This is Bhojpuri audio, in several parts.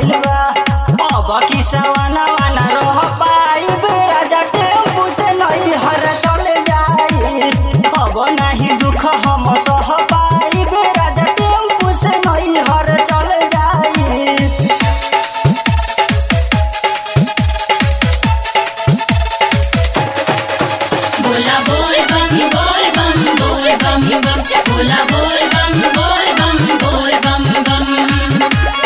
गइल बा अब की सवाना वाना रह पाइब राजा टेम्पू से नहीं हर चले जाई अब नहीं दुख हम सह पाइब राजा टेम्पू से नहीं हर चले जाई बोला बोल बम बोल बम बोल बम बम बोला बोल बम बोल बम बोल बम बम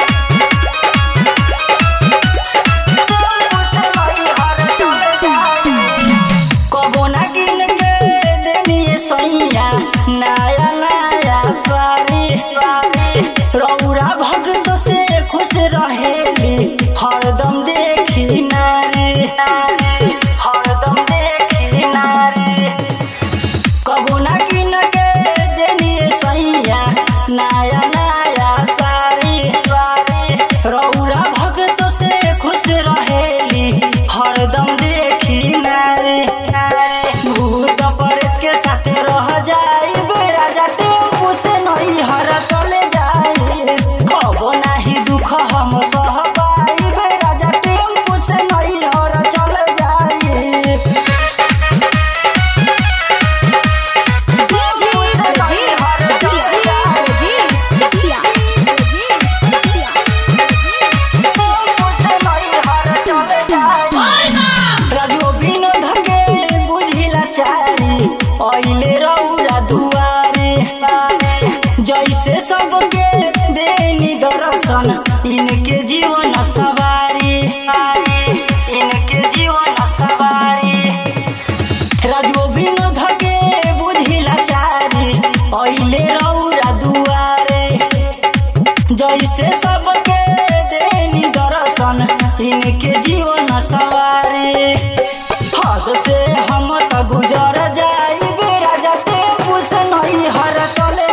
कबो ना किन के देनिए सैया नया नया सारी रौरा भक्त से खुश रहेली हरदम देखी नारी हरदम देखी नारी कबो ना किन के देनिए सैया नया नया सारी रौरा भक्त से खुश रहेली हरदम देखी नारी भूत प्रेत के साथे रह जाई राजा टेम्पू से नहीं हर चले जाई कबो नाही दुख हम सह पाई राजा टेम्पू से नहीं हर चले जाई राजो विनोद के बुझिला चारी अइले रौरा दुआरे जैसे सबके देनी दर्शन इनके जीवन सवारी इनके जीवन सवारी राजो विनोद के बुझिला चारी अइले रौरा दुआरे जैसे सबके देनी दर्शन इनके जीवन सवारी हद से हम त गुजर जाई राजा टेम्पू से नहीं हर चले